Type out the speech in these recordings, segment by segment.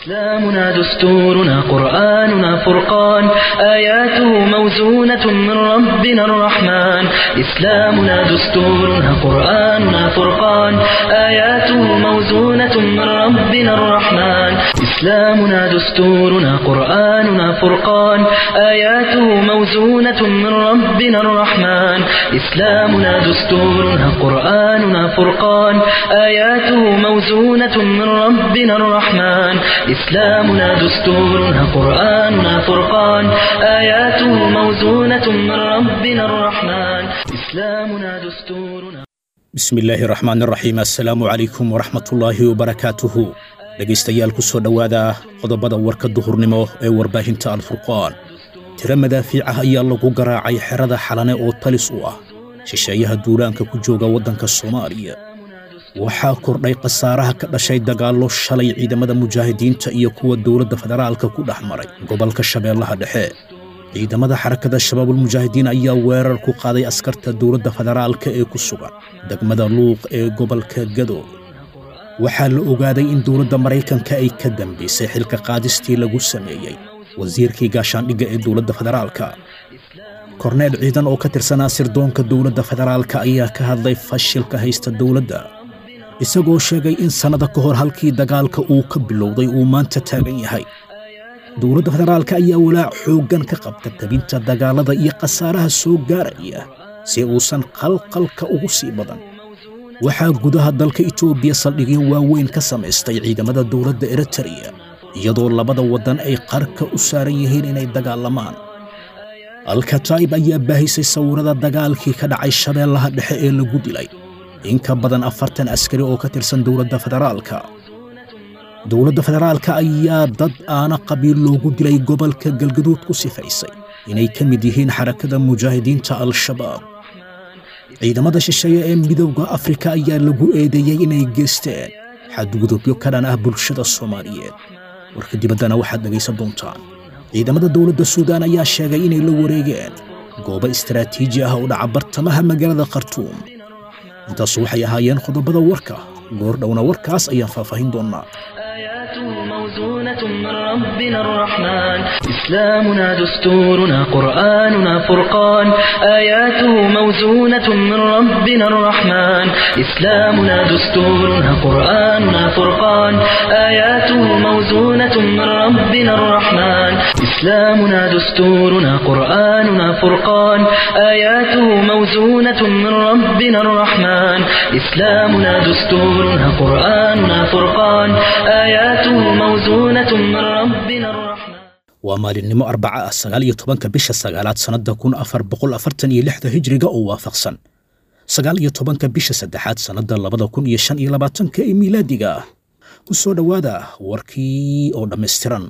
إسلامنا دستورنا قرآننا فرقان آياته موزونة من ربنا الرحمن إسلامنا دستورنا قرآننا فرقان آياته موزونة من ربنا الرحمن إسلامنا دستورنا قرآننا فرقان آياته موزونة من ربنا الرحمن إسلامنا دستورنا قرآننا فرقان آياته موزونة من ربنا الرحمن إسلامنا دستورنا قرآننا فرقان آياته موزونة من ربنا الرحمن إسلامنا دستورنا bismi illaahi raxmaan raxiim assalaamu calaykum waraxmatullaahi wabarakaatuhu dhegaystayaal ku soo dhowaada qodobada warka duhurnimo ee warbaahinta alfurqaan tiro madaafiic ah ayaa lagu garaacay xerada xalane oo talis u ah shisheeyaha duulaanka ku jooga waddanka soomaaliya waxaa kordhay khasaaraha ka dhashay dagaallo shalay ciidamada mujaahidiinta iyo kuwa dowladda federaalka ku dhex maray gobolka shabeellaha dhexe ciidamada xarakada shabaabulmujaahidiin ayaa weerar ku qaaday askarta dowladda federaalka ee ku sugan degmada luuq ee gobolka gado waxaa la ogaaday in dowladda maraykanka ay ka dambaysay xilka qaadistii lagu sameeyey wasiirkii gaashaandhigga ee dowladda federaalka korneel ciidan oo ka tirsanaa sirdoonka dowladda federaalka ayaa ka hadlay fashilka haysta dowladda isagoo sheegay in sannada ka hor halkii dagaalka uu ka bilowday uu maanta taagan yahay dowladda federaalka ayaa walaac xooggan ka qabta tabinta dagaallada iyo khasaaraha soo gaaraya si uusan qalqalka ugu sii badan waxaa gudaha dalka itoobiya saldhigyo waaweyn ka samaystay ciidamada dowladda eritreya iyadoo labada waddan ay qarka u saaran yihiin inay dagaalamaan alkataib ayaa baahisay sawirada dagaalkii ka dhacay shabeellaha dhexe ee lagu dilay in ka badan afartan askari oo ka tirsan dowladda federaalka dowladda federaalka ayaa dad aana qabiil loogu dilay gobolka galgaduud ku sifaysay inay ka mid yihiin xarakada mujaahidiinta al-shabaab ciidamada shisheeye ee midowda afrika ayaa lagu eedeeyey inay geysteen xadgudubyo ka dhan ah bulshada soomaaliyeed warka dibaddana waxaad dhegaysan doontaan ciidamada dowladda suudaan ayaa sheegay inay la wareegeen goobo istaraatiiji ah oo dhaca bartamaha magaalada khartuum intaasu waxay ahaayeen qodobada warka goordhowna warkaas ayaan faahfaahin doonnaa آياته موزونة من ربنا الرحمن إسلامنا دستورنا قرآننا فرقان آياته موزونة من ربنا الرحمن إسلامنا دستورنا قرآننا فرقان آياته موزونة من ربنا الرحمن إسلامنا دستورنا قرآننا فرقان آياته موزونة من ربنا الرحمن إسلامنا دستورنا قرآننا فرقان آياته موزونة من ربنا الرحمن waa maalinimo arbaca ah sagaal iyo tobanka bisha sagaalaad sannadda kun afar boqol afartan iyo lixda hijriga oo waafaqsan sagaal iyo tobanka bisha saddexaad sannadda labada kun iyo shan iyo labaatanka ee miilaadiga ah ku soo dhowaada warkii oo dhammaystiran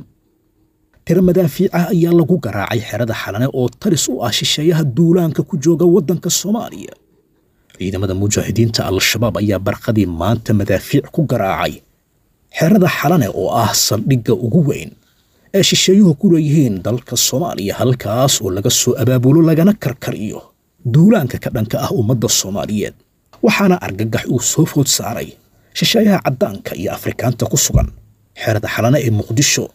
tiro madaafiic ah ayaa lagu garaacay xerada xalane oo talis u ah shisheeyaha duulaanka ku jooga waddanka soomaaliya ciidamada mujaahidiinta al-shabaab ayaa barqadii maanta madaafiic ku garaacay xerada xalane oo ah saldhigga ugu weyn ee shisheeyuhu ku leeyihiin dalka soomaaliya halkaas oo laga soo abaabulo lagana karkariyo duulaanka ka dhanka ah ummadda soomaaliyeed waxaana argagax uu soo food saaray shisheeyaha caddaanka iyo afrikaanta ku sugan xerada xalane ee muqdisho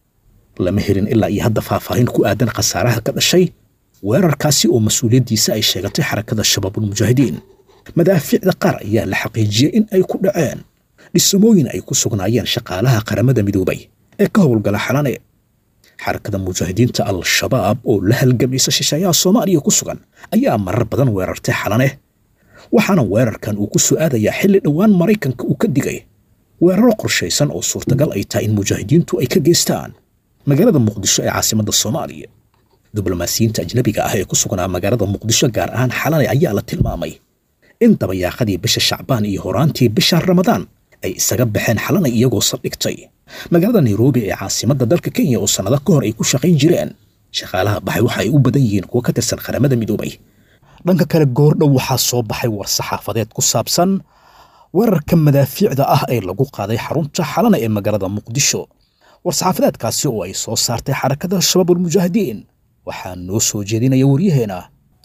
lama helin ilaa iyo hadda faahfaahin ku aadan khasaaraha ka dhashay weerarkaasi oo mas-uuliyaddiisa ay sheegatay xarakada shabaabulmujaahidiin madaafiicda qaar ayaa la xaqiijiyey in ay ku dhaceen dhisamooyin ay ku sugnaayeen shaqaalaha qaramada midoobay ee ka howlgala xalane xarakada mujaahidiinta al-shabaab oo la halgamaysa shisheeyaha soomaaliya ku sugan ayaa marar badan weerartay xalane waxaana weerarkan uu ku soo aadayaa xilli dhowaan maraykanka uu ka digay weeraro qorshaysan oo suurtagal ay tahay in mujaahidiintu ay ka geystaan magaalada muqdisho ee caasimadda soomaaliya diblomaasiyiinta ajnabiga ah ee ku sugnaa magaalada muqdisho gaar ahaan xalane ayaa la tilmaamay in dabayaaqadii bisha shacbaan iyo horaantii bisha ramadaan ay isaga baxeen xalana iyagoo saldhigtay magaalada nairobi ee caasimadda dalka kenya oo sannado ka hor ay ku shaqayn jireen shaqaalaha baxay waxa ay u badan yihiin kuwa ka tirsan qaramada midoobay dhanka kale goordhow waxaa soo baxay war saxaafadeed ku saabsan weerarka madaafiicda ah ee lagu qaaday xarunta xalana ee magaalada muqdisho war saxaafadeedkaasi oo ay soo saartay xarakada shabaabulmujaahidiin waxaa noo soo jeedinaya waryaheena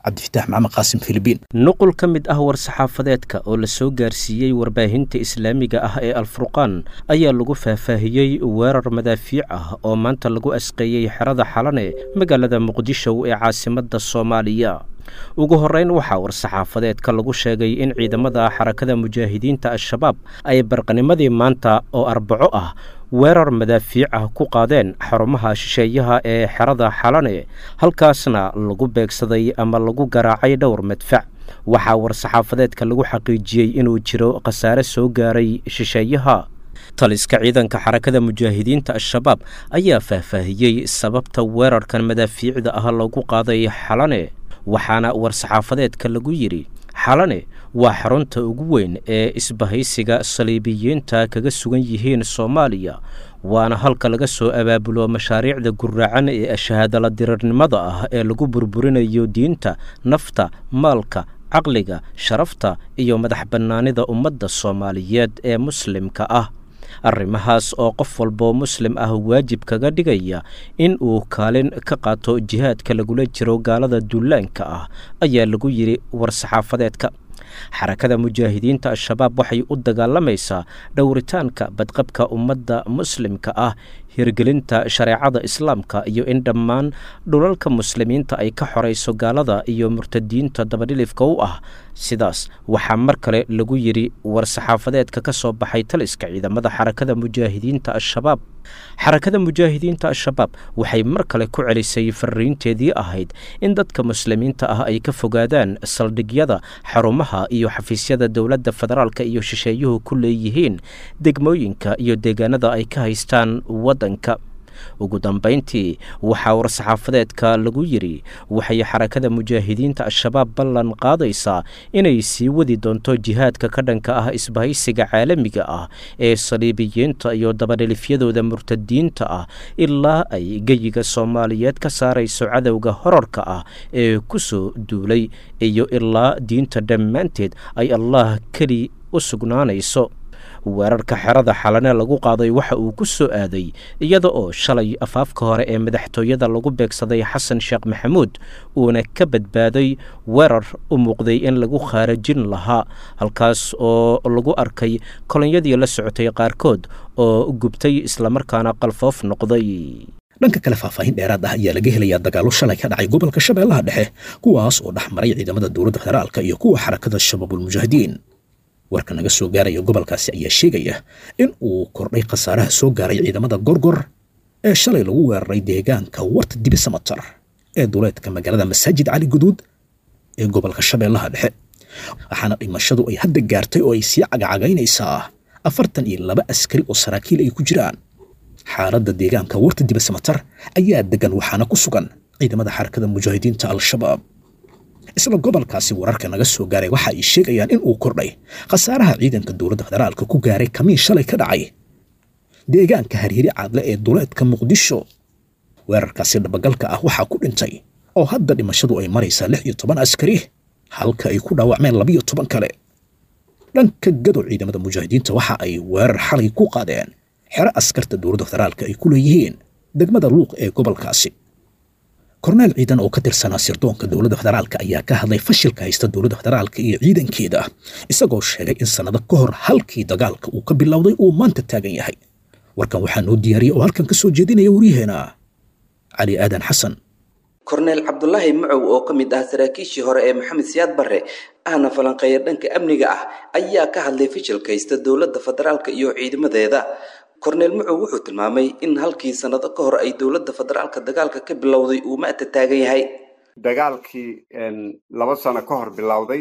cabdifitaax maxamed qaasim filibiin nuqul ka mid ah war-saxaafadeedka oo la soo gaarsiiyey warbaahinta islaamiga ah ee alfurqaan ayaa lagu faahfaahiyey weerar madaafiic ah oo maanta lagu asqeeyey xerada xalane magaalada muqdisho ee caasimadda soomaaliya ugu horreyn waxaa war-saxaafadeedka lagu sheegay in ciidamada xarakada mujaahidiinta al-shabaab ay barqanimadii maanta oo arbaco ah weerar madaafiic ah ku qaadeen xarumaha shisheeyaha ee xerada xalane halkaasna lagu beegsaday ama lagu garaacay dhowr madfac waxaa war-saxaafadeedka lagu xaqiijiyey inuu jiro khasaare soo gaaray shisheeyaha taliska ciidanka xarakada mujaahidiinta al-shabaab ayaa faahfaahiyey sababta weerarkan madaafiicda ah lagu qaaday xalane waxaana war-saxaafadeedka lagu yidhi xalane waa xarunta ugu weyn ee isbahaysiga saliibiyiinta kaga sugan yihiin soomaaliya waana halka laga soo abaabulo mashaariicda guraacan ee shahaadala dirirnimada ah ee lagu burburinayo diinta nafta maalka caqliga sharafta iyo madax bannaanida ummadda soomaaliyeed ee muslimka ah arrimahaas oo qof walboo muslim ah waajib kaga dhigaya in uu kaalin ka qaato jihaadka lagula jiro gaalada duulaanka ah ayaa lagu yidhi war-saxaafadeedka xarakada mujaahidiinta al-shabaab waxay u dagaalamaysaa dhowritaanka badqabka ummadda muslimka ah hirgelinta shareecada islaamka iyo in dhammaan dhulalka muslimiinta ay ka xorayso gaalada iyo murtadiinta dabadhilifka u ah sidaas waxaa mar kale lagu yidhi war-saxaafadeedka ka soo baxay taliska ciidamada xarakada mujaahidiinta al-shabaab xarakada mujaahidiinta al-shabaab waxay mar kale ku celisay fariinteedii ahayd in dadka muslimiinta ah ay ka fogaadaan saldhigyada xarumaha iyo xafiisyada dowladda federaalka iyo shisheeyuhu ku leeyihiin degmooyinka iyo deegaanada ay ka haystaan waddanka ugu dambayntii waxaa war-saxaafadeedka lagu yidhi waxay xarakada mujaahidiinta al-shabaab ballan qaadaysaa inay sii wadi doonto jihaadka ka dhanka ah isbahaysiga caalamiga ah ee saliibiyiinta iyo dabadhelifyadooda murtadiinta ah ilaa ay geyiga soomaaliyeed ka saarayso cadowga horarka ah ee ku soo duulay iyo ilaa diinta dhammaanteed ay allah keli u sugnaanayso weerarka xerada xalane lagu qaaday waxa uu ku soo aaday iyada oo shalay afaafka hore ee madaxtooyada lagu beegsaday xasan sheekh maxamuud uuna ka badbaaday weerar u muuqday in lagu khaarajin lahaa halkaas oo lagu arkay kolonyadii la socotay qaarkood oo gubtay islamarkaana qalfoof noqday dhanka kale faahfaahin dheeraad ah ayaa laga helayaa dagaallo shalay ka dhacay gobolka shabeellaha dhexe kuwaas oo dhex maray ciidamada dowladda federaalka iyo kuwa xarakada shabaabulmujaahidiin warka naga soo gaaraya gobolkaasi ayaa sheegaya in uu kordhay khasaaraha soo gaaray ciidamada gorgor ee shalay lagu weeraray deegaanka warta dibi samatar ee duleedka magaalada masaajid cali guduud ee gobolka shabeellaha dhexe waxaana dhimashadu ay hadda gaartay oo ay sii cagacagaynaysaa afartan iyo laba askari oo saraakiil ay ku jiraan xaaladda deegaanka warta dibi samatar ayaa degan waxaana ku sugan ciidamada xarakada mujaahidiinta al-shabaab isla gobolkaasi wararka naga soo gaaray waxa ay sheegayaan in uu kordhay khasaaraha ciidanka dowladda federaalka ku gaaray kamiin shalay ka dhacay deegaanka harhiri caadle ee duleedka muqdisho weerarkaasi dhabagalka ah waxaa ku dhintay oo hadda dhimashadu ay maraysaa lix iyo toban askari halka ay ku dhaawacmeen labiyo toban kale dhanka gadow ciidamada mujaahidiinta waxa ay weerar xalay ku qaadeen xero askarta dowladda federaalka ay ku leeyihiin degmada luuq ee gobolkaasi korneel ciidan oo ka tirsanaa sirdoonka dowladda federaalka ayaa ka hadlay fashilka haysta dowladda federaalka iyo ciidankeeda isagoo sheegay in sannado ka hor halkii dagaalka uu ka bilowday uu maanta taagan yahay warkan waxaa noo diyaariyey oo halkan ka soo jeedinaya waryaheena cali aadan xasan korneel cabdulaahi macow oo ka mid ah saraakiishii hore ee maxamed siyaad barre ahna falanqeeya dhanka amniga ah ayaa ka hadlay fashilka haysta dowladda federaalka iyo ciidamadeeda korneel macow wuxuu tilmaamay in halkii sannado ka hor ay dowladda federaalka dagaalka ka bilowday uu maanta taagan yahay dagaalkii laba sano ka hor bilowday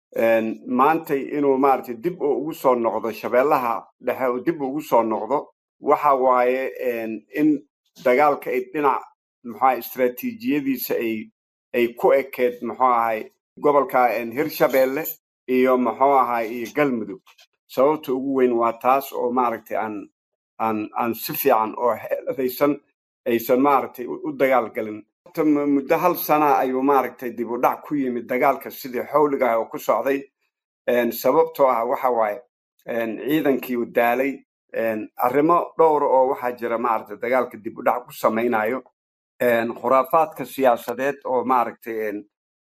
maantay inuu maaragtay dib oo ugu soo noqdo shabeellaha dhexe oo dib ugu soo noqdo waxa waaye in dagaalka ay dhinac muxuaha istraatiijiyadiisa ay ay ku ekeed muxuu ahay gobolka hirshabeelle iyo muxuu ahay iyo galmudug sababta ugu weyn waa taas oo maaragtay aan aan aan si fiican oo xeeladaysan aysan maaragtay u dagaalgelin muddo hal sana ayuu maaragtay dib u dhac ku yimid dagaalka sidii xawliga ah oo ku socday sababtoo ah waxa waaye ciidankii u daalay arrimo dhowra oo waxaa jira maaragtay dagaalka dib u dhac ku samaynayo khuraafaadka siyaasadeed oo maaragtay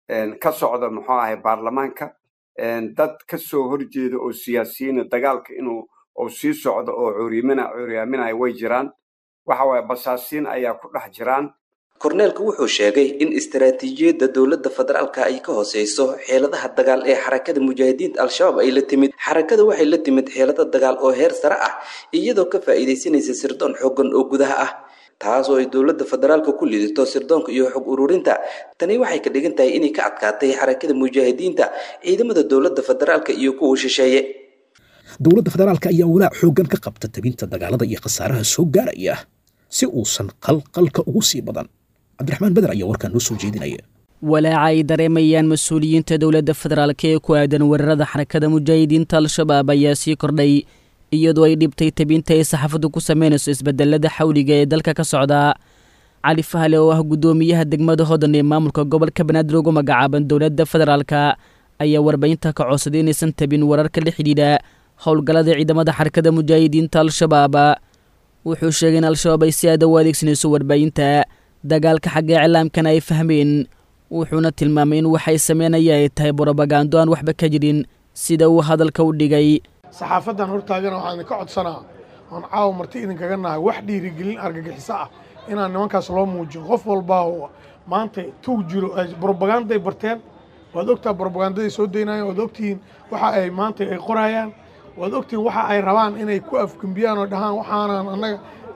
ka socda muxuu ahay baarlamaanka dad ka soo horjeeda oo siyaasiyiina dagaalka inuu uu sii socdo oo curyamina curyaaminaya way jiraan waxa waaye basaasiin ayaa ku dhex jiraan korneelku wuxuu sheegay in istaraatiijiyadda dowladda federaalka ay ka hooseyso xeeladaha dagaal ee xarakada mujaahidiinta al-shabaab ay la timid xarakada waxay la timid xeelado dagaal oo heer sare ah iyadoo ka faa'iidaysanaysa sirdoon xoogan oo gudaha ah taas oo ay dowladda federaalka ku lidato sirdoonka iyo xog ururinta tani waxay ka dhigan tahay inay ka adkaatay xarakada mujaahidiinta ciidamada dowladda federaalka iyo kuwa shisheeye dowladda federaalka ayaa walaac xooggan ka qabta tabinta dagaalada iyo khasaaraha soo gaaraya si uusan qalqalka ugu sii badan cabdiraxmaan beder ayaa warkaan noo soo jeedinaya walaaca ay dareemayaan mas-uuliyiinta dowladda federaalk ee ku aadan weerarada xarakada mujaahidiinta al-shabaab ayaa sii kordhay iyadoo ay dhibtay tabinta ay saxaafaddu ku samaynayso isbedelada xawliga ee dalka ka socda cali fahle oo ah guddoomiyaha degmada hodan ee maamulka gobolka banaadir ugu magacaaban dowladda federaalka ayaa warbaahinta ka codsaday inaysan tabin wararka la xidhiidha howlgallada ciidamada xarakada mujaahidiinta al-shabaab wuxuu sheegay in al-shabaab ay si aada u adeegsanayso warbaahinta dagaalka xagga iclaamkana ay fahmeen wuxuuna tilmaamay in waxay sameynaya ay tahay brobagando aan waxba ka jirin sida uu hadalka u dhigay saxaafadan hortaagana waxaan idinka codsanaa oon caawa marti idinkaga nahay wax dhiirigelin argagixiso ah inaan nimankaas loo muujin qof walbaa oo maanta tuug jiro brobagandaay barteen waad ogtaa brobagandaday soo daynayaan waad ogtihiin waxa ay maanta ay qorayaan waad ogtihiin waxa ay rabaan inay ku afgembiyaan oo dhahaan waxaanan annaga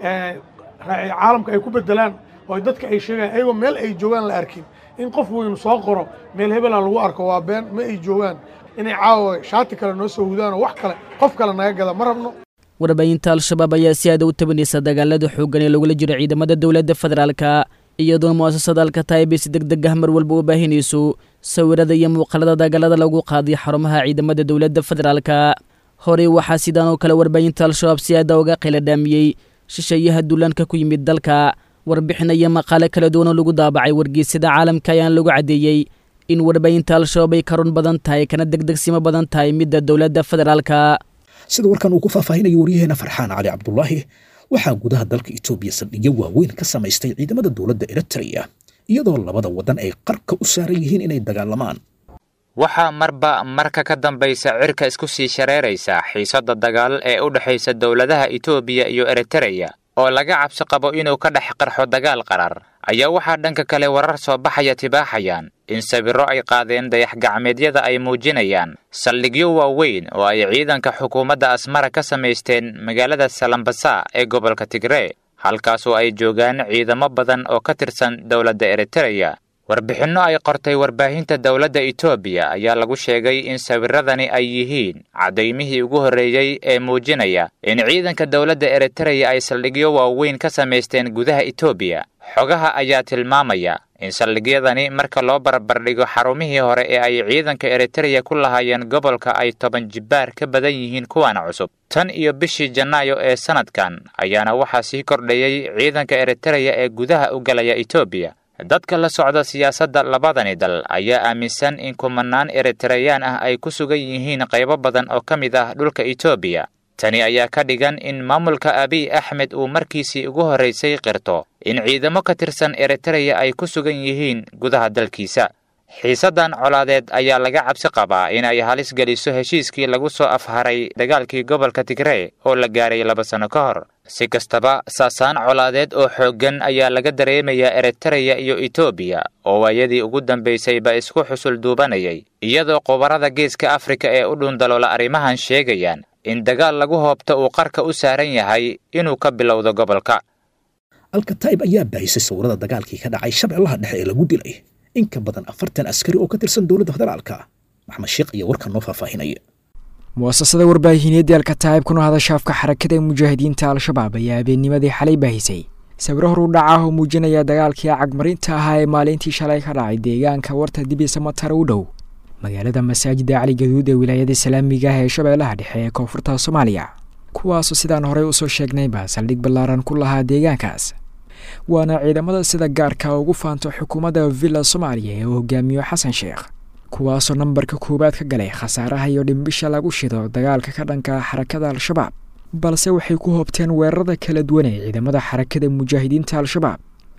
caalamka ay ku bedelaan oo dadka ay sheegaan ayagoo meel ay joogaan la arkin in qof weynu soo qoro meel hebela lagu arko waa been ma ay joogaan inay caawa shaati kale noo soo hudaan oo wax kale qof kale naga gada ma rabno warbaahinta al-shabaab ayaa si aada u tabanaysa dagaalada xooggan ee lagula jiro ciidamada dowladda federaalka iyadoona mu'asasada alkataib ay si deg deg ah mar walba u baahinayso sawirada iyo muuqaalada dagaalada lagu qaaday xarumaha ciidamada dowladda federaalka horey waxaa sidaan oo kale warbaahinta al-shabaab si aada uga qiladhaamiyey shisheeyaha duulaanka ku yimid dalka warbixin iyo maqaale kala duwan oo lagu daabacay wargeysyada caalamka ayaan lagu caddeeyey in warbaahinta al-shabaab ay ka run badan tahay kana degdegsimo badan tahay midda dowladda federaalka sida warkan uu ku faahfaahinayo waryaheena farxaan cali cabdulaahi waxaa gudaha dalka etoobiya saldhigyo waaweyn ka samaystay ciidamada dowladda eritreya iyadoo labada waddan ay qarka u saaran yihiin inay dagaalamaan waxaa marba marka ka dambaysa cirka isku sii shareeraysa xiisadda dagaal ee u dhexaysa dowladaha etoobiya iyo eritereya oo laga cabsi qabo inuu ka dhex qarxo dagaal qarar ayaa waxaa dhanka kale warar soo baxaya tibaaxayaan in sawirro ay qaadeen dayax-gacmeedyada ay muujinayaan saldhigyo waaweyn oo ay ciidanka xukuumadda asmara ka samaysteen magaalada salambasa ee gobolka tigree halkaasoo ay joogaan ciidamo badan oo ka tirsan dowladda eritereya warbixinno ay qortay warbaahinta dowladda etoobiya ayaa lagu sheegay in sawirradani ay yihiin caddaymihii ugu horreeyey ee muujinaya in ciidanka dowladda eritereya ay saldhigyo waaweyn ka samaysteen gudaha etoobiya xogaha ayaa tilmaamaya in saldhigyadani marka loo barbardhigo xarumihii hore ee ay ciidanka eritereya ku lahaayeen gobolka ay toban jibbaar ka badan yihiin kuwan cusub tan iyo bishii janaayo ee sannadkan ayaana waxaa sii kordhayey ciidanka eritereya ee gudaha u galaya etoobiya dadka la socda siyaasadda labadani dal ayaa aaminsan in kumanaan eritareyaan ah ay ku sugan yihiin qaybo badan oo ka mid ah dhulka etoobiya tani ayaa ka dhigan in maamulka abiy axmed uu markiisii ugu horraysay qirto in ciidamo ka tirsan eritereya ay ku sugan yihiin gudaha dalkiisa xiisaddan colaadeed ayaa laga cabsi qabaa in ay halis geliso heshiiskii lagu soo afharay dagaalkii gobolka tigree oo la gaaray laba sanno ka hor si kastaba saasaan colaadeed oo xooggan ayaa laga dareemayaa eritereya iyo etoobiya oo waayadii ugu dambaysayba isku xusul duubanayay iyadoo khubarada geeska afrika ee u dhundaloola arrimahan sheegayaan in dagaal lagu hoobto uu qarka u saaran yahay inuu ka bilowdo gobolka alkataib ayaa baahisay sawirada dagaalkii ka dhacay shabeellaha dhexe ee lagu dilay in ka badan afartan askari oo ka tirsan dowladda federaalka maxmed sheekh ayaa warkan noo faahfaahinaya mu'asasada warbaahineedii alkataib kuna hadasha afka xarakada mujaahidiinta al-shabaab ayaa habeennimadii xalay baahisay sawiro horu dhaca oo muujinaya dagaalkii cagmarinta ahaa ee maalintii shalay ka dhacay deegaanka warta dibisa matara u dhow magaalada masaajida cali gaduud ee wilaayada islaamiga ah ee shabeellaha dhexe ee koonfurta soomaaliya kuwaasoo sidaan horey usoo sheegnayba saldhig ballaaran ku lahaa deegaankaas waana ciidamada sida gaarka ugu faanto xukuumadda villa soomaaliya ee uu hogaamiyo xasan sheekh kuwaasoo nambarka koowaad ka galay khasaaraha iyo dhimbisha lagu shido dagaalka ka dhanka xarakada al-shabaab balse waxay ku hoobteen weerarada kala duwan ee ciidamada xarakada mujaahidiinta al-shabaab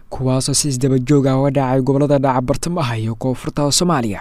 kuwaasoo si isdabajoog ah uga dhacay gobollada dhaca bartamaha iyo koonfurta soomaaliya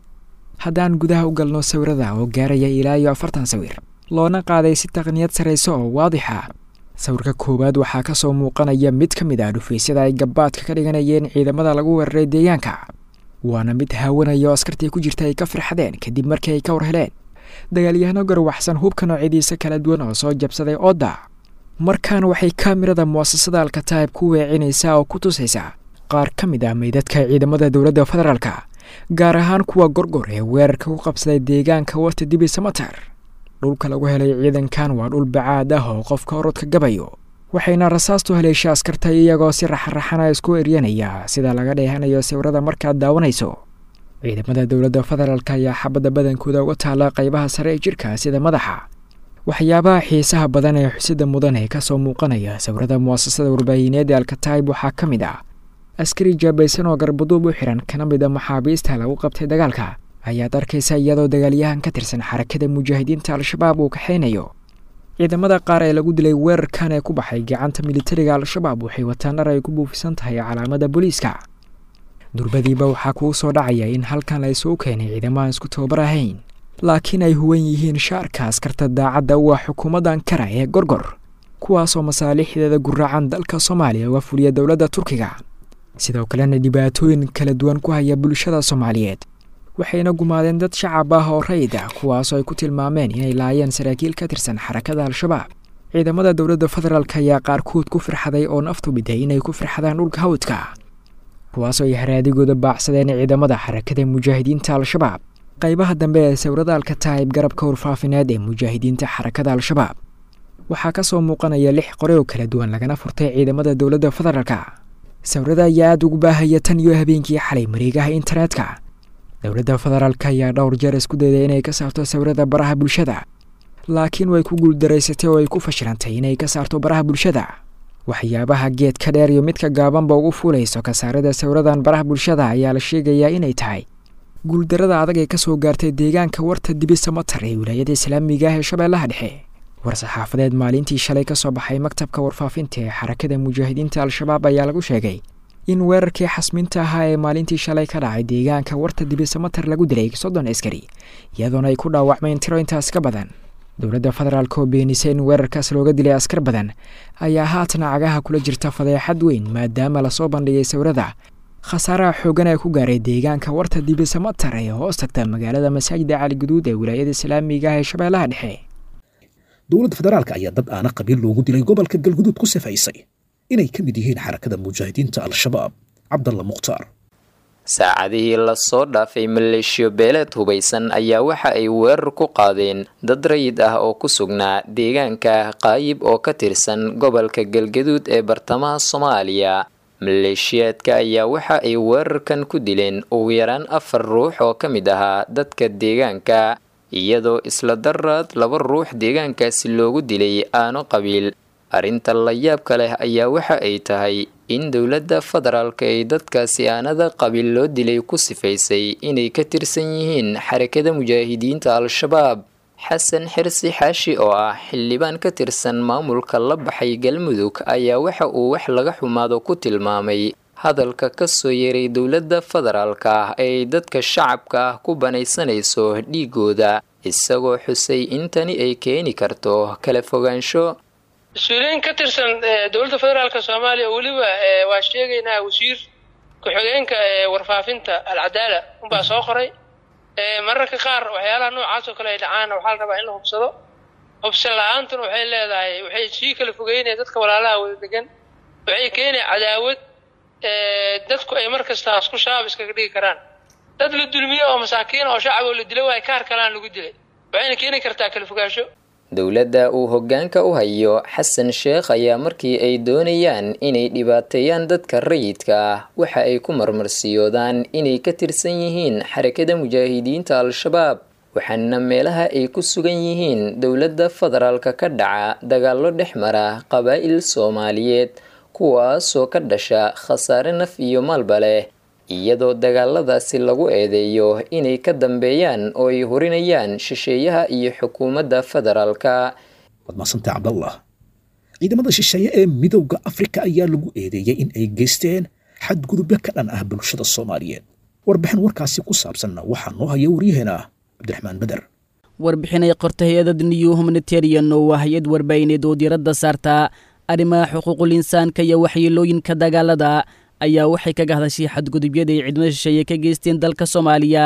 haddaan gudaha u galno sawirada oo gaaraya ilaa iyo afartan sawir loona qaaday si taqniyad sarraysa oo waadixa sawirka koowaad waxaa ka soo muuqanaya mid ka mid ah dhufaysyada ay gabbaadka ka dhiganayeen ciidamada lagu weeraray deegaanka waana mid haawanaya oo askartii ku jirta ay ka firxadeen kadib markii ay ka war heleen dagaalyahano garwaxsan hubka noocyadiisa kala duwan oo soo jabsaday oodda markaan waxay kaamirada mu'asasada alkataib ku weecinaysaa oo ku tusaysaa qaar ka mid ah meydadka ciidamada dowladda federaalka gaar ahaan kuwa gorgor ee weerarka ku qabsaday deegaanka warta dibi samatar dhulka lagu helay ciidankan waa dhul bacaad ah oo qofka orodka gabayo waxayna rasaastu haleesha askarta iyagoo si raxaraxana isku eryanaya sida laga dheehanayo sawirada markaad daawanayso ciidamada dowladda federaalk ayaa xabadda badankooda uga taala qaybaha sare ee jirka sida madaxa waxyaabaha xiisaha badan ee xusida mudan ee kasoo muuqanaya sawirada mu'asasada warbaahineed ee alkataib waxaa ka mid ah askari jaabaysan oo garbaduub u xiran kana mid a maxaabiista lagu qabtay dagaalka ayaad arkaysa iyadoo dagaalyahan ka tirsan xarakada mujaahidiinta al-shabaab uu kaxaynayo ciidamada qaar ee lagu dilay weerarkan ee ku baxay gacanta militariga al-shabaab waxay wataan dhar ay ku buufisan tahay calaamada booliiska durbadiiba waxaa kuu soo dhacaya in halkan la isugu keenay ciidamo aan isku tababar ahayn laakiin ay huwan yihiin shaarka askarta daacadda u ah xukuumadda ankara ee gorgor kuwaasoo masaalixdeeda guraacan dalka soomaaliya uga fuliya dowladda turkiga sidoo kalena dhibaatooyin kala duwan ku haya bulshada soomaaliyeed waxayna gumaadeen dad shacab ah oo rayid ah kuwaasoo ay ku tilmaameen inay laayeen saraakiil ka tirsan xarakada al-shabaab ciidamada dowladda federaalk ayaa qaarkood ku firxaday oo naftu biday inay ku firxadaan dhulka hawdka kuwaasoo ay haraadigooda baacsadeen ciidamada xarakada mujaahidiinta al-shabaab qaybaha dambe ee sawirada alkataib garabka warfaafineed ee mujaahidiinta xarakada al-shabaab waxaa ka soo muuqanaya lix qore oo kala duwan lagana furtay ciidamada dowladda federaalka sawirada ayaa aada ugu baahaya tan iyo habeenkii xalay mareegaha internetka dowladda federaalk ayaa dhowr jeer isku dayday inay ka saarto sawirada baraha bulshada laakiin way ku guuldaraysatay oo ay ku fashilantay inay ka saarto baraha bulshada waxyaabaha geedka dheer iyo midka gaabanba ugu fuulayso kasaarada sawiradan baraha bulshada ayaa la sheegayaa inay tahay guuldarada adag ee kasoo gaartay deegaanka warta dibisa matar ee wilaayada islaamiga ah ee shabeellaha dhexe war-saxaafadeed maalintii shalay ka soo baxay maktabka warfaafinta ee xarakada mujaahidiinta al-shabaab ayaa lagu sheegay in weerarkii xasminta ahaa ee maalintii shalay ka dhacay deegaanka warta dibisamatar lagu dilay soddon askari iyadoona ay ku dhaawacmeen tiro intaas ka badan dowladda federaalk oo beenisay in weerarkaas looga dilay askar badan ayaa haatan cagaha kula jirta fadeexad weyn maadaama lasoo bandhigay sawirada khasaaraha xoogan ee ku gaaray deegaanka warta dibisamatar ee hoos tagta magaalada masaajida caligaduud ee wilaayada islaamiga ah ee shabeellaha dhexe dowladda federaalk ayaa dad aana qabiil loogu dilay gobolka galguduud ku sifaysay inay ka mid yihiin xarakada mujaahidiinta al-shabaab cabdalla mukhtaar saacadihii lasoo dhaafay maleeshiyo beeleed hubaysan ayaa waxa ay weerar ku qaadeen dad rayid ah oo ku sugnaa deegaanka qaayib oo ka tirsan gobolka galgaduud ee bartamaha soomaaliya maleeshiyaadka ayaa waxa ay weerarkan ku dileen ugu yaraan afar ruux oo ka mid ahaa dadka deegaanka iyadoo isla daraad laba ruux deegaankaasi loogu dilay aano qabiil arrinta layaabka leh ayaa waxa ay tahay in dowladda federaalka ay dadkaasi aanada qabiil loo dilay ku sifaysay inay ka tirsan yihiin xarakada mujaahidiinta al-shabaab xasan xirsi xaashi oo ah xildhibaan ka tirsan maamulka la baxay galmudug ayaa waxa uu wax laga xumaado ku tilmaamay hadalka kasoo yeeray dowladda federaalka ah ay dadka shacabka ah ku banaysanayso dhiigooda isagoo xusay in tani ay keeni karto kala fogaansho mas-uuliyiin ka tirsan dowladda federaalka soomaaliya weliba waa sheegaynaa wasiir ku-xigeenka warfaafinta alcadaala unbaa soo qoray mararka qaar waxyaalaha noocaas oo kale ay dhacaanna waxaa la rabaa in la hubsado hubsan la-aantuna waxay leedahay waxay sii kala fogeynaya dadka walaalaha wada degan waxay keenaya cadaawad dadku ay mar kasta isku shabaab iskaga dhigi karaan dad la dulmiyo oo masaakiin oo shacab oo la dilo waay kaar kalaan lagu dilay waxayna keeni kartaa kala fogaansho dowladda uu hoggaanka u hayo xasan sheekh ayaa markii ay doonayaan inay dhibaateeyaan dadka rayidka ah waxa ay ku marmarsiyoodaan inay ka tirsan yihiin xarakada mujaahidiinta al-shabaab waxaana meelaha ay ku sugan yihiin dowladda federaalka ka dhaca dagaallo dhex mara qabaa'il soomaaliyeed kuwaasoo ka dhasha khasaare naf iyo maalba leh iyadoo dagaaladaasi lagu eedeeyo inay ka dambeeyaan oo ay horinayaan shisheeyaha iyo xukuumadda federaalka waad maasantay cabdallah ciidamada shisheeye ee midowda afrika ayaa lagu eedeeyey in ay geysteen xadgudubyo ka dhan ah bulshada soomaaliyeed warbixin warkaasi ku saabsanna waxaa noo haya waryaheena cabdiraxmaan beder warbixin ay qorta hay-adda new humanitarian oo waa hay-ad warbaahineed oo diiradda saarta arrimaha xuquuqul insaanka iyo waxyeelooyinka dagaalada ayaa waxay kaga hadashay xadgudubyada ay ciidamada shisheeye ka geysteen dalka soomaaliya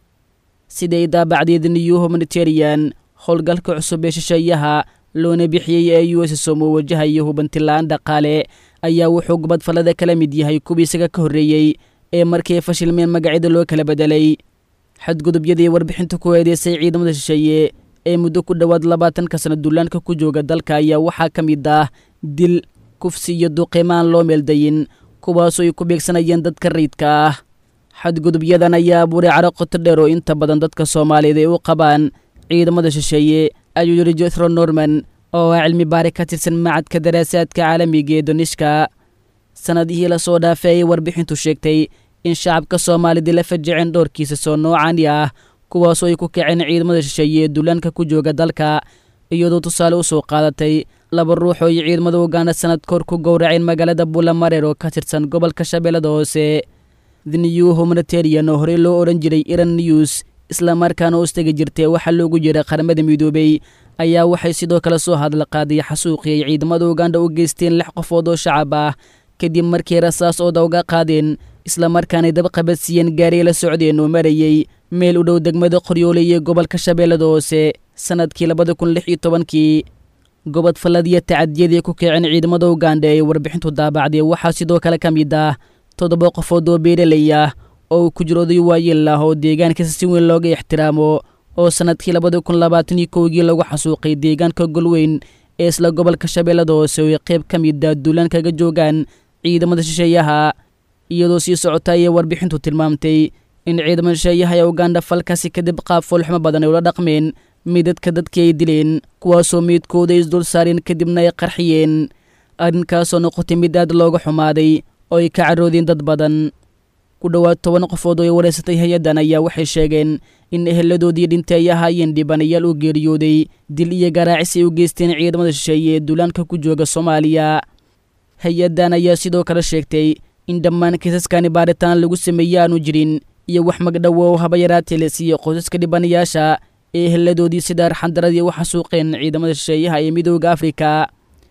siday daabacdeed new humanitarian howlgalka cusub ee shisheeyaha loona bixiyey ee u s som oo wajahaya hubantilaan dhaqaale ayaa wuxuu gobadfallada kala mid yahay kuwii isaga ka horreeyey ee markii fashilmeen magacyada loo kala bedelay xadgudubyadii warbixinta ku eedeysay ciidamada shisheeye ee muddo ku dhowaad labaatanka sana duulaanka ku jooga dalka ayaa waxaa ka mid ah dil kufsi iyo duqimaan loo meeldayin kuwaasoo ay ku beegsanayeen dadka rayidka ah xadgudubyadan ayaa abuuray caro qoto dheer oo inta badan dadka soomaaliyeed ay u qabaan ciidamada shisheeye ayuu yidhi jethro norman oo ah cilmi baari ka tirsan macadka daraasaadka caalamiga ee donishka sannadihii lasoo dhaafay ayay warbixintu sheegtay in shacabka soomaalida la fajiceen dhowrkiisa soo noocani ah kuwaasoo ay ku kaceen ciidamada shisheeye ee duulaanka ku jooga dalka iyadoo tusaale u soo qaadatay laba ruux oo ay ciidamada uganda sanad koor ku gowraceen magaalada buulamareer oo ka tirsan gobolka shabeellada hoose the new humanitarian oo horey loo odhan jiray iran news islamarkaana hoostegi jirtay waxaa loogu jiray qaramada midoobey ayaa waxay sidoo kale soo hadla qaaday xasuuqii ay ciidamada uganda u geysteen lix qofood oo shacab ah kadib markii rasaas ooda uga qaadeen islamarkaanay dabqabadsiiyeen gaari la socdeen oo marayey meel u dhow degmada qoryoole iyo gobolka shabeellada hoose sannadkii labada kun lix iyo tobankii gobod falladiya tacadiyadii ku kaceen ciidamada uganda ee warbixintu daabacday waxaa sidoo kale ka mid ah toddoba qofood oo beeraley ah oo uu ku jiro oday waayeel ah oo deegaankiisa si weyn looga ixtiraamo oo sannadkii labada kun labaatan iyo kowgii lagu xasuuqay deegaanka golweyn ee isla gobolka shabeellada hoose oo ay qayb ka mid ah duulaan kaga joogaan ciidamada shisheeyaha iyadoo sii socota ayay warbixintu tilmaamtay in ciidamada shisheeyaha ee uganda falkaasi kadib qaab foolxumo badan ay ula dhaqmeen midadka dadkii ay dileen kuwaasoo meydkooda ay isdul saareen kadibna ay qarxiyeen arrinkaasoo noqotay mid aad looga xumaaday oo ay ka caroodeen dad badan ku dhowaad toban qofood oo ay wareysatay hay-addan ayaa waxay sheegeen in eheladoodii dhintay ay ahaayeen dhibanayaal u geeriyooday dil iyo garaacis ay u geysteen ciidamada shisheeye ee duulaanka ku jooga soomaaliya hay-addan ayaa sidoo kale sheegtay in dhammaan kiisaskani baaritaan lagu sameeye aanu jirin iyo wax magdhowo oo haba yaraatee la siiye qoysaska dhibanayaasha ee eheladoodii sida arxandaradii u xasuuqeen ciidamada shisheeyaha ee midooda afrika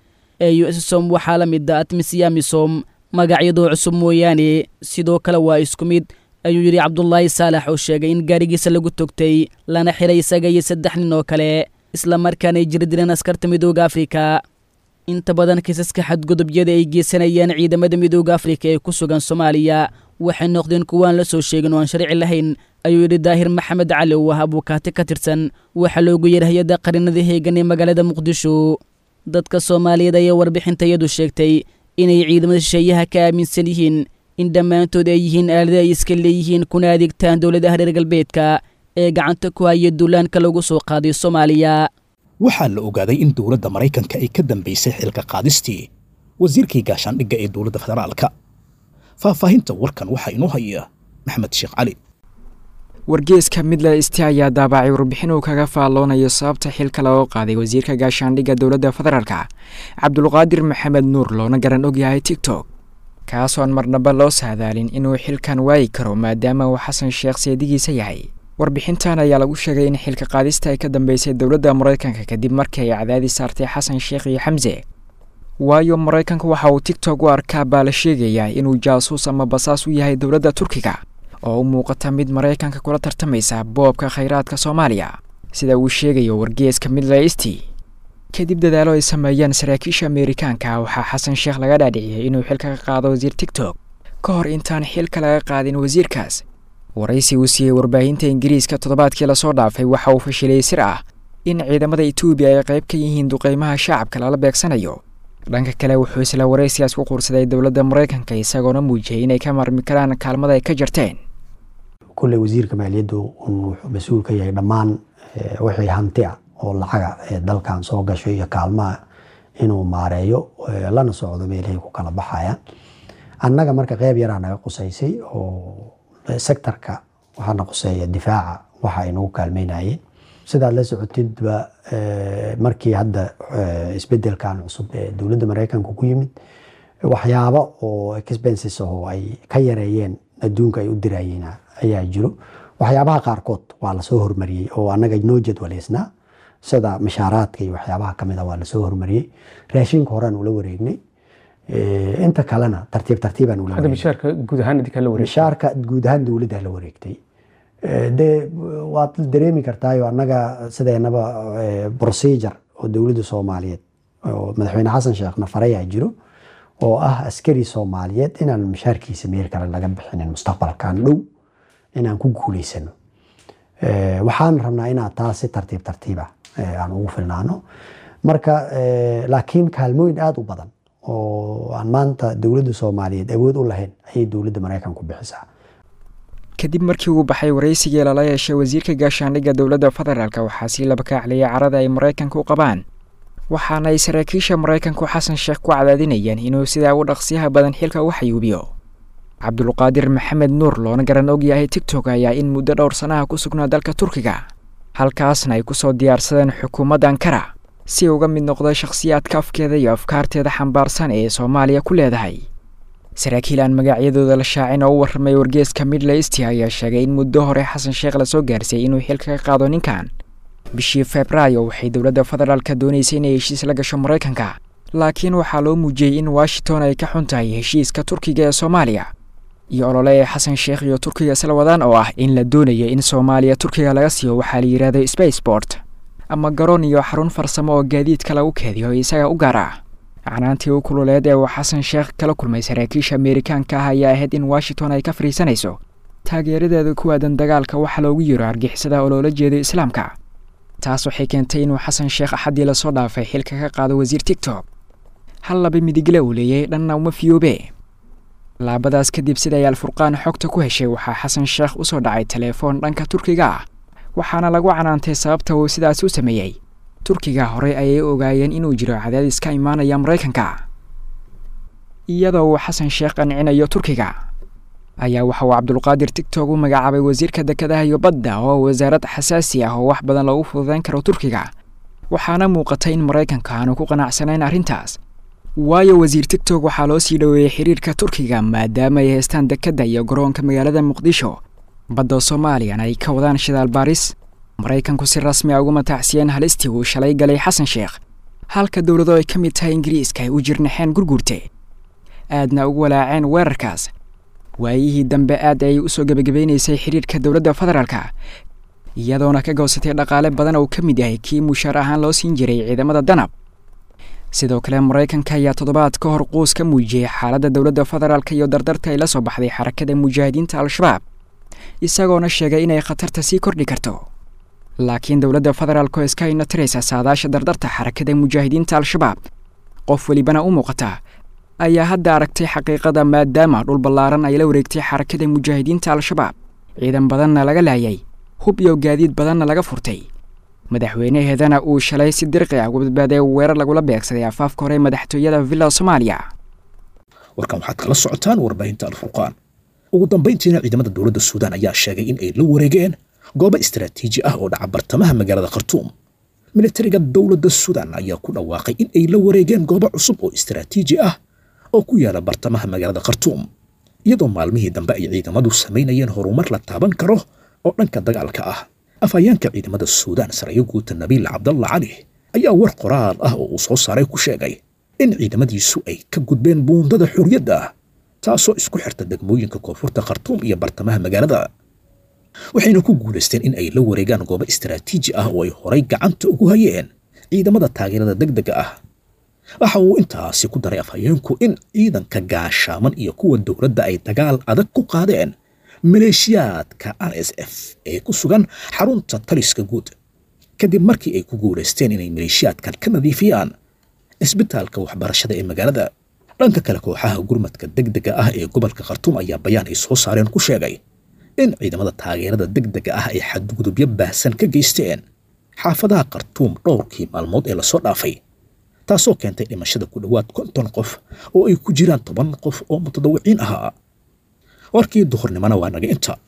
ee u s som waxaa la mid a atmisiya misom magacyadoo cusub mooyaane sidoo kale waa isku mid ayuu yidhi cabdulaahi saalax oo sheegay in gaarigiisa lagu togtay lana xiray isaga iyo saddex nin oo kale islamarkaana ay jiri direen askarta midooda afrika inta badan kiisaska xadgudubyada ay geysanayaan ciidamada midooda afrika ee ku sugan soomaaliya waxay noqdeen kuwaan la soo sheegin oo aan sharci lahayn ayuu yidhi daahir maxamed cali oo ah abuukaati ka tirsan waxaa loogu yeeray hay-adda qarinada heegan ee magaalada muqdisho dadka soomaaliyeed ayaa warbixintayadu sheegtay inay ciidamada shisheeyaha ka aaminsan yihiin in dhammaantood ay yihiin aalada ay iska leeyihiin kuna adeegtaan dowladaha reer galbeedka ee gacanta ku haya duulaanka lagu soo qaaday soomaaliya waxaa la ogaaday in dowladda maraykanka ay ka dambaysay xilka qaadistii wasiirkii gaashaandhigga ee dowladda federaalka faahfaahinta warkan waxaa inoo haya maxamed sheekh cali wargeeska midle isti ayaa daabacay warbixin uu kaga faalloonayo sababta xilka looga qaaday wasiirka gaashaandhigga dowladda federaalka cabdulqaadir maxamed nuur loona garan ogyahay tigtok kaasoon marnaba loo saadaalin inuu xilkan waayi karo maadaama uu xasan sheekh seedigiisa yahay warbixintan ayaa lagu sheegay in xilka qaadista ay ka dambeysay dowladda maraykanka kadib markii ay cadaadi saartay xasan sheekh iyo xamse waayo maraykanka waxa uu tigtok u arkaa baa la sheegayaa inuu jaasuus ama basaas u yahay dowladda turkiga oo u muuqata mid maraykanka kula tartamaysa boobka khayraadka soomaaliya sida uu sheegayo wargeeska midlaisti kadib dadaalo ay sameeyeen saraakiisha ameerikaanka waxaa xasan sheekh laga dhaadhiciyey inuu xilka ka qaado wasiir tigtok ka hor intaan xilka laga qaadin wasiirkaas waraysi uu siiyey warbaahinta ingiriiska toddobaadkii lasoo dhaafay waxa uu fashilay sir ah in ciidamada etoobiya ay qayb ka yihiin duqeymaha shacabka lala beegsanayo dhanka kale wuxuu isla waraysigaas ku quursaday dowladda maraykanka isagoona muujiyey inay ka marmi karaan kaalmada ay ka jarteen kulley wasiirka maaliyaddu wuxuu mas-uul ka yahay dhammaan wixii hanti ah oo lacaga ee dalkan soo gasho iyo kaalmaha inuu maareeyo lana socdo meelahay ku kala baxayaan annaga marka qeyb yaraa naga qusaysay oo sectorka waxaana quseeya difaaca waxa ay nagu kaalmeynayeen sidaad la socotidba markii hadda isbedelkan cusub ee dowladda maraykanka ku yimid waxyaabo oo expenses oo ay ka yareeyeen adduunka ay u dirayeen ayaa jiro waxyaabaha qaarkood waa lasoo hormariyey oo anaga noo jadwaleysnaa sida mashaaraadka iyo waxyaabaha kamid a waa lasoo hormariyey raashinka horaan ula wareegnay inta kalena tartiib tartiibaan ula mishaarka guud ahaan idinkaa la wareegtay mishaarka guud ahaan dowladda la wareegtay de waad dareemi kartaayo annaga sideenaba procedure oo dowladda soomaaliyeed oo madaxweyne xasan sheekh nafareyaa jiro oo ah askari soomaaliyeed inaan mishaarkiisa meel kale laga bixinin mustaqbalkan dhow inaan ku guuleysano waxaan rabnaa inaan taas si tartiib tartiiba aan ugu filnaano marka laakiin kaalmooyin aada u badan oo aan maanta dowladda soomaaliyeed awood u lahayn ayay dowladda maraykanku bixisaa kadib markii uu baxay waraysigii lala yeeshay wasiirka gaashaandhigga dowladda federaalk waxaa sii laba kaacliyay carada ay maraykanka u qabaan waxaana ay saraakiisha maraykanku xasan sheekh ku cadaadinayaan inuu sidaa u dhaqsiyaha badan xilka u xayuubiyo cabdulqaadir maxamed nuur loona garan og yahay tigtok ayaa in muddo dhowr sanaha ku sugnaa dalka turkiga halkaasna ay kusoo diyaarsadeen xukuumadda ankara si uga mid noqda shakhsiyaadka afkeeda iyo afkaarteeda xambaarsan ee soomaaliya ku leedahay saraakiil aan magacyadooda la shaacin oo u warramay wargeeska midleysti ayaa sheegay in muddo hore xasan sheekh lasoo gaarsiiyey inuu xilka ka qaado ninkan bishii febraayo waxay dowladda federaalka doonaysay inay heshiis la gasho maraykanka laakiin waxaa loo muujiyey in washington ay ka xun tahay heshiiska turkiga ee soomaaliya iyo olole ee xasan sheekh iyo turkiga isla wadaan oo ah in la doonayo in soomaaliya turkiga laga siiyo waxaa la yidhaahdo spacebort ama garoon iyo xarun farsamo oo gaadiidka lagu keediyo isaga u gaar ah canaantii u kululeed ee uu xasan sheekh kala kulmay saraakiisha ameerikaanka ah ayaa ahayd in washington ay ka fadhiisanayso taageeradeeda ku aadan dagaalka waxa loogu yiro argixisada oo loola jeedo islaamka taas waxay keentay inuu xasan sheekh axaddii lasoo dhaafay xilka ka qaado wasiir tigtok hal laba midigle uu leeyahay dhanna uma fiyoobe laabadaas kadib siday alfurqaan xogta ku heshay waxaa xasan sheekh usoo dhacay teleefoon dhanka turkiga ah waxaana lagu canaantay sababta uu sidaas u sameeyey turkiga horey ayay ogaayeen inuu jiro cadaadis ka imaanaya maraykanka iyadoo uu xasan sheekh qancinayo turkiga ayaa waxa uu cabdulqaadir tigtok u magacaabay wasiirka dekedaha iyo badda oo wasaarad xasaasi ah oo wax badan loogu fududeyn karo turkiga waxaana muuqatay in maraykanka aanu ku qanacsanayn arrintaas waayo wasiir tigtok waxaa loo sii dhoweeyey xiriirka turkiga maadaama ay haystaan dekedda iyo garoonka magaalada muqdisho badda soomaaliyana ay ka wadaan shidaal baaris maraykanku si rasmi a ugu matacsiyeen halistii uu shalay galay xasan sheekh halka dowlado ay ka mid tahay ingiriiska ay u jirnaxeen gurgurte aadna ugu walaaceen weerarkaas waayihii dambe aad ayay usoo gebagabaynaysay xiriirka dowladda federaalka iyadoona ka goosatay dhaqaale badan oo ka mid yahay kii mushaar ahaan loo siin jiray ciidamada danab sidoo kale maraykanka ayaa toddobaad ka hor quus ka muujiyey xaaladda dowladda federaalka iyo dardarta ay la soo baxday xarakada mujaahidiinta al-shabaab isagoona sheegay inay khatarta sii kordhi karto laakiin dowladda federaalk oo iska inatiraysa saadaasha dardarta xarakada mujaahidiinta al-shabaab qof welibana u muuqata ayaa hadda aragtay xaqiiqada maadaama dhul ballaaran ay la wareegtay xarakada mujaahidiinta al-shabaab ciidan badanna laga laayay hub iyo gaadiid badanna laga furtay madaxweynaheedana uu shalay si dirqi ah uga badbaaday weerar lagula beegsaday afaafka hore madaxtooyada villa soomaaliya warkan waxaad kala socotaan warbaahinta alfurqaan ugu dambayntiina ciidamada dowladda suudaan ayaa sheegay in ay la wareegeen goobo istaraatiiji ah oo dhaca bartamaha magaalada khartuum militariga dowladda suudaan ayaa ku dhawaaqay in ay la wareegeen goobo cusub oo istaraatiiji ah oo ku yaala bartamaha magaalada khartuum iyadoo maalmihii dambe ay ciidamadu samaynayeen horumar la taaban karo oo dhanka dagaalka ah afhayeenka ciidamada suudaan sarayo guuta nabiil cabdalla cali ayaa war qoraal ah oo uu soo saaray ku sheegay in ciidamadiisu ay ka gudbeen buundada xurriyadda taasoo isku xirta degmooyinka koonfurta khartuum iyo bartamaha magaalada waxayna ku guulaysteen in ay la wareegaan goobo istaraatiiji ah oo ay horay gacanta ugu hayeen ciidamada taageerada degdega ah waxa uu intaasi ku daray afhayeenku in ciidanka gaashaaman iyo kuwa dowladda ay dagaal adag ku qaadeen maleeshiyaadka r s f ee ku sugan xarunta taliska guud kadib markii ay ku guulaysteen inay maleeshiyaadkan ka nadiifiyaan cisbitaalka waxbarashada ee magaalada dhanka kale kooxaha gurmadka degdega ah ee gobolka khartuum ayaa bayaan ay soo saareen ku sheegay in ciidamada taageerada degdega ah ay xadgudubyo baahsan ka geysteen xaafadaha khartuum dhowrkii maalmood ee lasoo dhaafay taasoo keentay dhimashada ku dhowaad konton qof oo ay ku jiraan toban qof oo mutadawiciin ahaa warkii duhurnimona waa naga inta